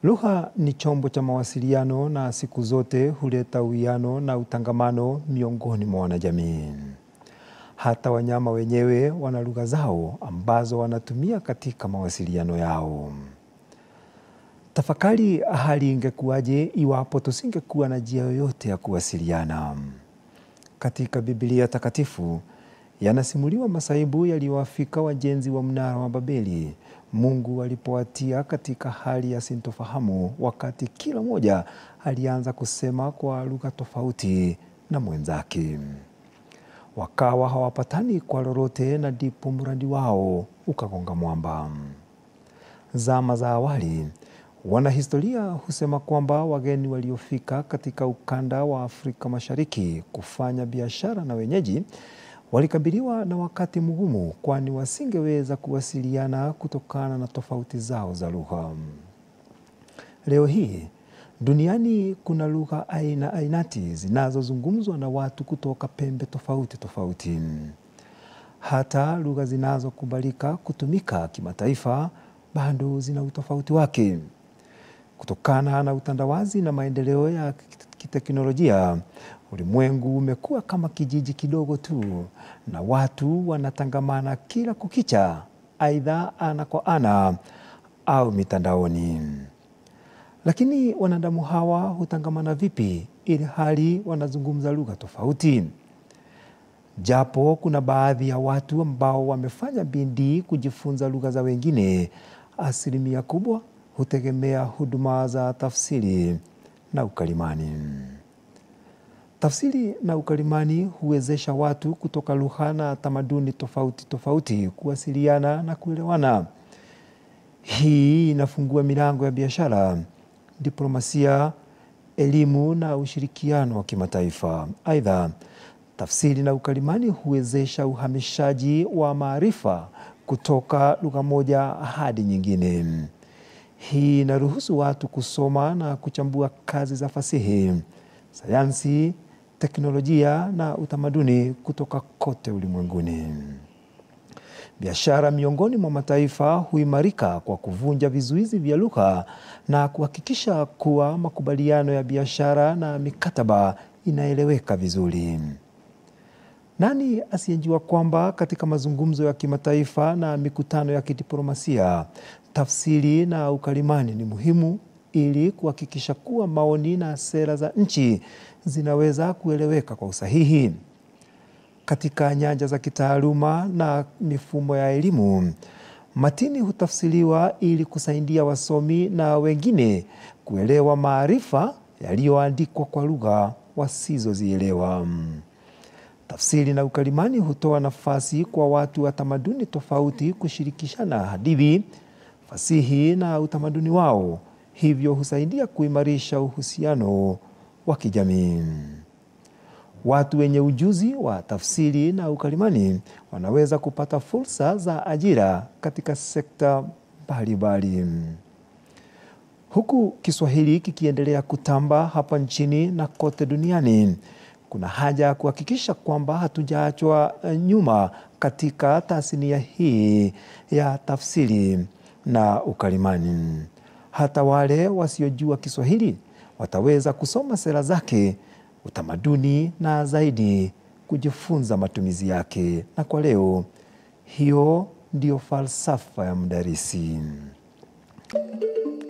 Lugha ni chombo cha mawasiliano na siku zote huleta uwiano na utangamano miongoni mwa wanajamii. Hata wanyama wenyewe wana lugha zao ambazo wanatumia katika mawasiliano yao. Tafakari hali ingekuwaje iwapo tusingekuwa na njia yoyote ya kuwasiliana. Katika Biblia takatifu yanasimuliwa masaibu yaliyowafika wajenzi wa mnara wa Babeli Mungu alipowatia katika hali ya sintofahamu wakati kila mmoja alianza kusema kwa lugha tofauti na mwenzake. Wakawa hawapatani kwa lolote na ndipo mradi wao ukagonga mwamba. Zama za awali, wanahistoria husema kwamba wageni waliofika katika ukanda wa Afrika Mashariki kufanya biashara na wenyeji walikabiliwa na wakati mgumu, kwani wasingeweza kuwasiliana kutokana na tofauti zao za lugha. Leo hii duniani kuna lugha aina ainati zinazozungumzwa na watu kutoka pembe tofauti tofauti. Hata lugha zinazokubalika kutumika kimataifa bado zina utofauti wake. Kutokana na utandawazi na maendeleo ya kiteknolojia, ulimwengu umekuwa kama kijiji kidogo tu, na watu wanatangamana kila kukicha, aidha ana kwa ana au mitandaoni. Lakini wanadamu hawa hutangamana vipi ili hali wanazungumza lugha tofauti? Japo kuna baadhi ya watu ambao wamefanya bidii kujifunza lugha za wengine, asilimia kubwa hutegemea huduma za tafsiri na ukalimani. Tafsiri na ukalimani huwezesha watu kutoka lugha na tamaduni tofauti tofauti kuwasiliana na kuelewana. Hii inafungua milango ya biashara, diplomasia, elimu na ushirikiano wa kimataifa. Aidha, tafsiri na ukalimani huwezesha uhamishaji wa maarifa kutoka lugha moja hadi nyingine. Hii inaruhusu watu kusoma na kuchambua kazi za fasihi, sayansi, teknolojia na utamaduni kutoka kote ulimwenguni. Biashara miongoni mwa mataifa huimarika kwa kuvunja vizuizi vya lugha na kuhakikisha kuwa makubaliano ya biashara na mikataba inaeleweka vizuri. Nani asiyejua kwamba katika mazungumzo ya kimataifa na mikutano ya kidiplomasia, tafsiri na ukalimani ni muhimu ili kuhakikisha kuwa maoni na sera za nchi zinaweza kueleweka kwa usahihi. Katika nyanja za kitaaluma na mifumo ya elimu, matini hutafsiriwa ili kusaidia wasomi na wengine kuelewa maarifa yaliyoandikwa kwa lugha wasizozielewa. Tafsiri na ukalimani hutoa nafasi kwa watu wa tamaduni tofauti kushirikishana hadithi, fasihi na utamaduni wao, hivyo husaidia kuimarisha uhusiano wa kijamii. Watu wenye ujuzi wa tafsiri na ukalimani wanaweza kupata fursa za ajira katika sekta mbalimbali. Huku Kiswahili kikiendelea kutamba hapa nchini na kote duniani, kuna haja ya kuhakikisha kwamba hatujaachwa nyuma katika tasnia hii ya tafsiri na ukalimani. Hata wale wasiojua Kiswahili wataweza kusoma sera zake, utamaduni na zaidi kujifunza matumizi yake. Na kwa leo, hiyo ndiyo falsafa ya mdarisi.